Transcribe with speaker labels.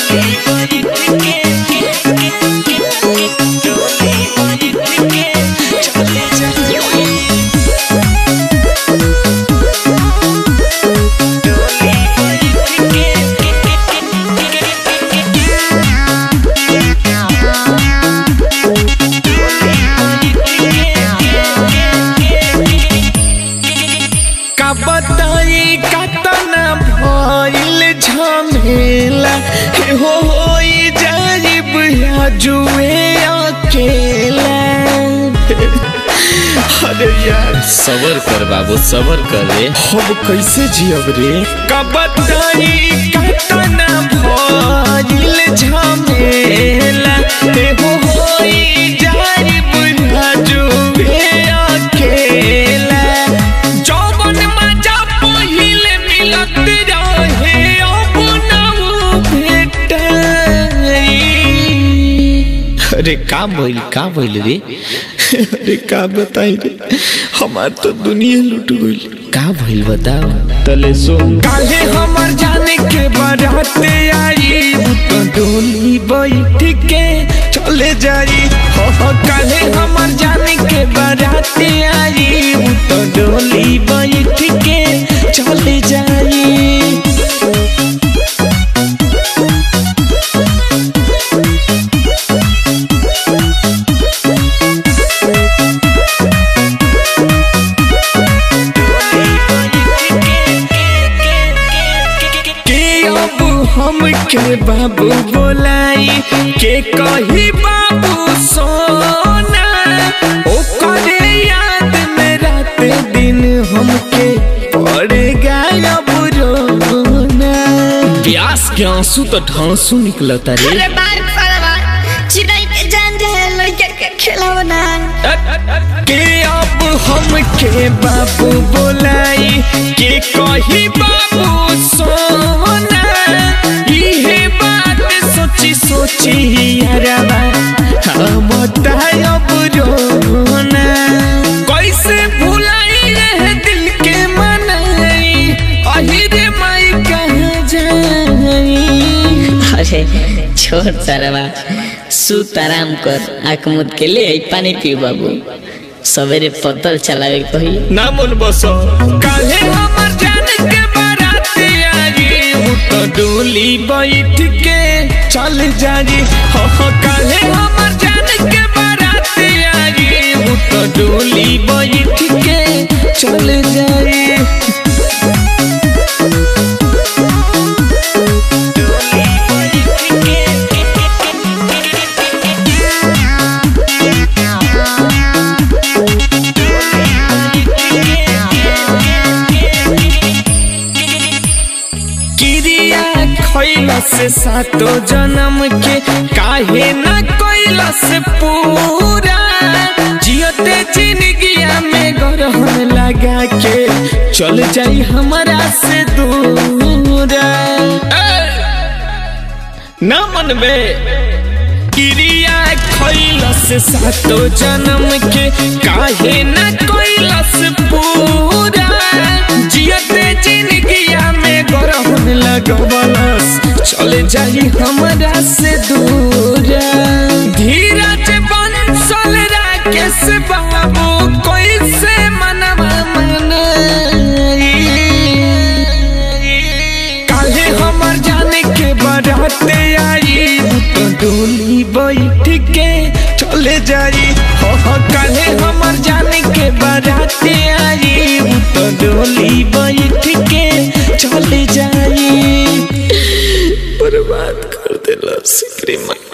Speaker 1: का बताई कतना भइल झमेला हे हो होई जाइब जुए अकेला अरे यार
Speaker 2: सबर कर बाबू सबर कर रे
Speaker 1: हम कैसे जियब रे का बताई कतना भइल झमेला हे हो होई जाइब जुए अकेला जौवन मजा पहिले मिलत रहे अब ना भेटाई अरे का भइल का भइल रे अरे का बताई रे हमार तो दुनिया लूट गइल
Speaker 2: का भइल बताओ
Speaker 1: तले सो काहे हमर जाने के बारात आई तो डोली बैठ के चले जाई हो हो काहे हमर जाने के बारात आई तो डोली बैठ के चले जाई के अब हम के बाबू बोलाई के कही बाबू सोना ओ करे याद में रात दिन हमके पड़ेगा अब रोना
Speaker 2: प्यास के आंसू तो ढांसू निकलता रे
Speaker 3: अरे बार साला चिड़ै के जान जाए लड़के के खिलौना
Speaker 1: के अब हम के बाबू बोलाई के कही बाबू सोना इहे बात सोची सोची यारबा हम अब रोना कैसे भुलाई रहे दिल के मनाई अही रे माई कहाँ जाई
Speaker 4: अरे छोड़ सारा सुत आराम कर आँख मुद के ले आई पानी पी बाबू सवेरे पतल चलावे के कही
Speaker 1: ना मन बसो काहे हमर जान के बारात आई हूँ तो डोली बैठ के चल जाई हो हो काहे हमर जान के बारात आई हूँ तो डोली बैठ के चल जाई क्रिया खैला से सातो जन्म के काहे न कैला से पूरा जियते जिंदगिया में गरहन लगा के चल जाई हमारा से दूरा ना मनबे क्रिया खैला से सातो जन्म के काहे न कैला से पूरा जियते जिंदगिया में गरहन लगवलस चले जाई हमरा से दूरा धीरज बंसल राकेश बाबू कोई से मनवा मनाई काहे हमर जाने के बारात आई तो डोली बैठ के चले जाई हो हो काहे हमर जाने के बारात आई तो डोली बैठ के चले जाई बर्बाद कर देला सिकरी माँ